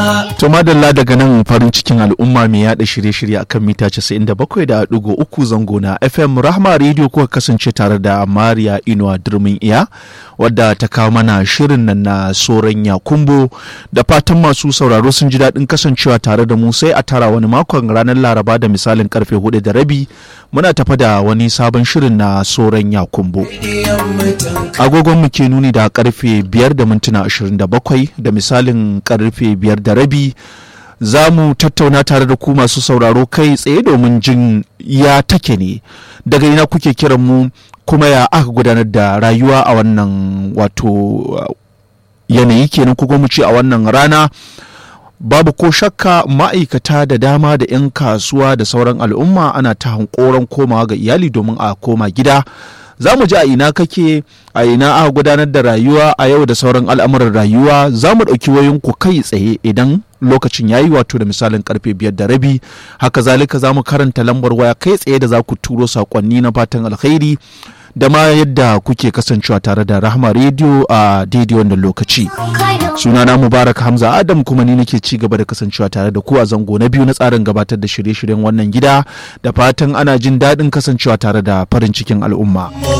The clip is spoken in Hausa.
To madalla daga nan farin cikin al'umma mai yada shirye-shirye akan mita 97.3 zango na FM Rahma Radio kuka kasance tare da Mariya Inuwa Durmin Iya wadda ta kawo mana shirin nan na soran Yakumbo da fatan masu sauraro sun ji daɗin kasancewa tare da mu sai a tara wani makon ranar Laraba da misalin karfe hudu da rabi muna tafa da wani sabon shirin na soran Yakumbo. Agogon mu ke nuni da karfe biyar da mintuna 27 da misalin karfe biyar da rabi za mu tattauna tare da ku masu sauraro kai tsaye domin jin ya take ne daga ina kuke kiran mu kuma ya aka gudanar da rayuwa a wannan wato yanayi kenan kuma mu ce a wannan rana babu ko shakka ma'aikata da dama da 'yan kasuwa da sauran al'umma ana ta hankoron komawa ga iyali domin a koma gida za mu ji a ina kake a ina aka gudanar da rayuwa a yau da sauran al'amuran rayuwa za mu ɗauki wayoyinku kai tsaye idan lokacin yayi wato da misalin karfe biyar da rabi haka zalika za mu karanta lambar waya kai tsaye da za ku turo saƙonni na fatan alkhairi da ma yadda kuke kasancewa tare da rahama rediyo a daidai wannan lokaci sunana mubarak hamza adam kuma ni nake ci gaba da kasancewa tare da ku a zango na biyu na tsarin gabatar da shirye-shiryen wannan gida da fatan ana jin daɗin kasancewa tare da farin cikin al'umma